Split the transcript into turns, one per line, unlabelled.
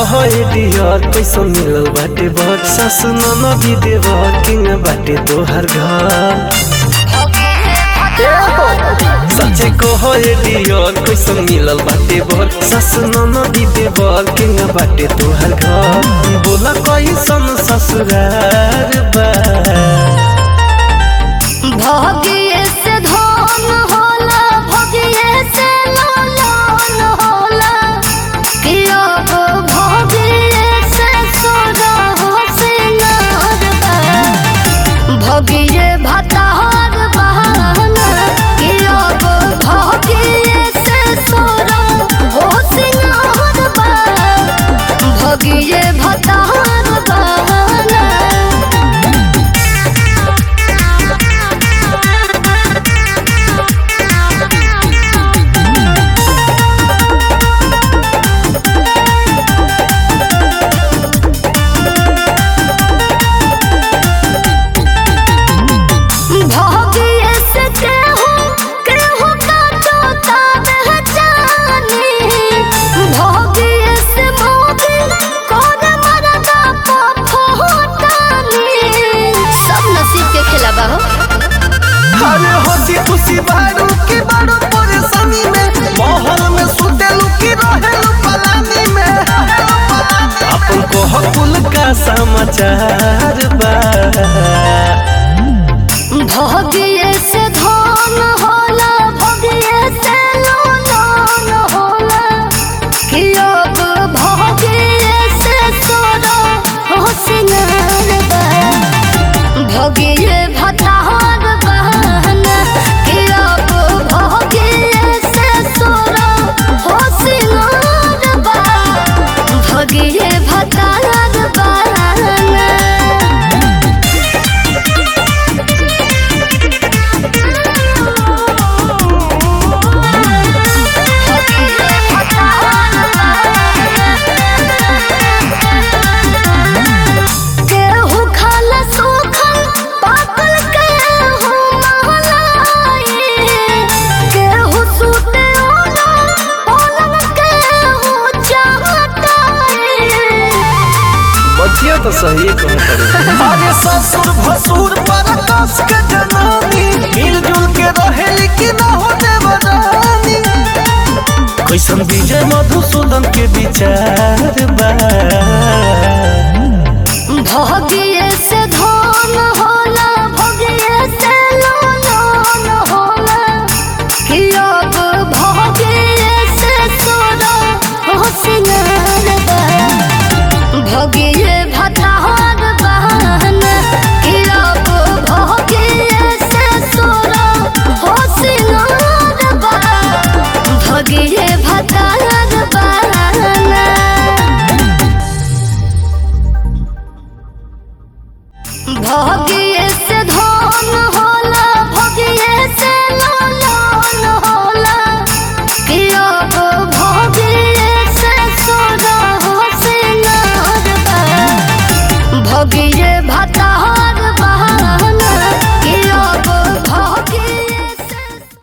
कहो डियर कैसो मिलल बाटे बर सासु ननदी देवर किंग बाटे तोहर घर सच्चे कहो डियर कैसो मिलल बाटे बर सासु ननदी देवर किंग बाटे तोहर घर बोला कैसन ससुरार बा
भगिए से धन होला भगिए से लालन होला कि अब भगिए से सोना हो सिंगार बा भगिए भतार बहाना कि अब भगिए से सोना हो सिंगार बा भगिए भतार बहाना भोगिए से केहू केहू का तोता पहचानी भोगिए से मोगी कौन मरदा पफोटानी सब नसीब के खेला बा हो
अरे हंसी खुशी बारू की बारू परेशानी में महल में सुतेलू की रहेलू पलानी में अपन को हकुल का समाचार बा
भोगिए से धन होला भोगिए से लोन होला कि अब भोगिए से सोना हो सिंगार बा भोगिए भतार बहाना कि अब भोगिए से सोना हो सिंगार बा भोगिए भतार बहाना केहू खाला सूखल पाकल केहू महलाई केहू सूते ओला ओलन केहू चाहताई
बतिया तो सही कहत अरे ससुर भसुर पर कस के जनानी मिलजुल के रहेली कि ना हो देवरानी कैसन विजय मधुसूदन के विचार बा